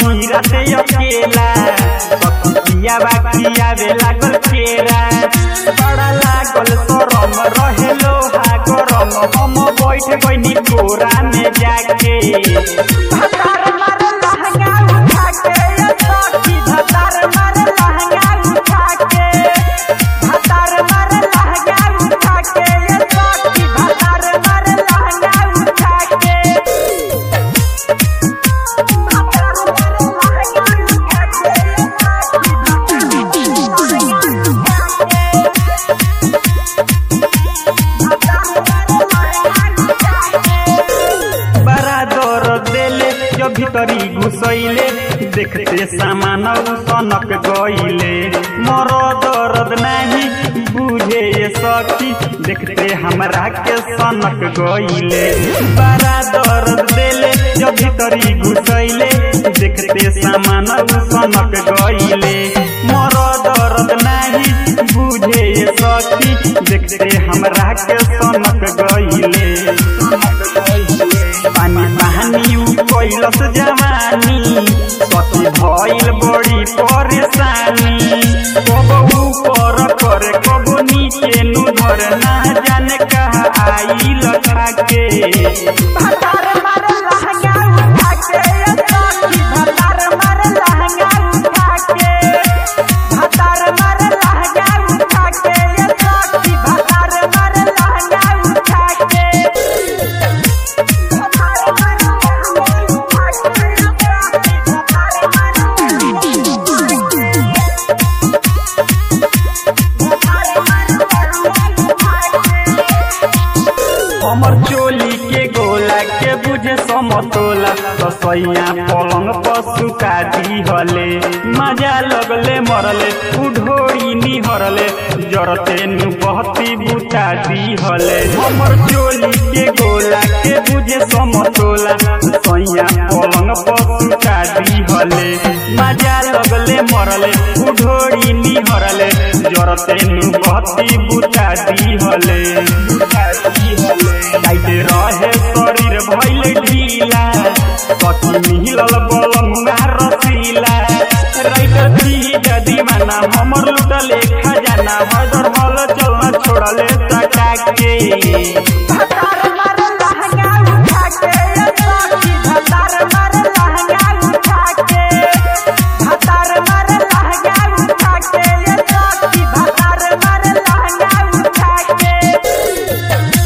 रहनी राते अकेला सखिया बाकिया वे लागल केरा बड़ा लागल सरम रहे लोहा गरम हम बैठ गइनी कोरा में जाके धतार मारे लहंगा उठा के ये सखी धतार मारे लहंगा उठा के धतार मारे लहंगा उठा के ये सखी धतार मारे लहंगा उठा के बड़ा दर्द देले जब भीतरी घुसैले देखते सामान सनक गईले मर दर्द नहीं बुझे ये सखी देखते हमरा के सनक गईले बड़ा दर्द देले जब भीतरी घुसैले देखते सामान सनक गईले मर दर्द नहीं बुझे ये सखी देखते हमरा के सनक गईले पानी पानी कैलस जवानी सती भइल बड़ी परेशानी कब ऊपर करे कब नीचे नु धर ना जाने कहा आई लखा के भतार मारे लहंगा उठा के ये सखी भतार मारे लहंगा उठा के भतार मारे लहंगा उठा के ये सखी भतार मारे लहंगा उठा के हमर चोली के गोला के बुझे समतोला रसैया पलंग पर सुका दी हले मजा लगले मरले उढोरी निहरले जरते नु बहती बुता दी हले हमर चोली के गोला के बुझे समतोला रसैया पलंग पर सुका दी हले मजा लगले मरले उढोरी निहरले जरते नु बहती बुता दी हले बुता दी हले जाइते रहे शरीर भइल ढीला कति मिलल बलमुआ रसीला राइटर थी दीवाना हमर लुटले खजाना हदर हल चलना छोड़ले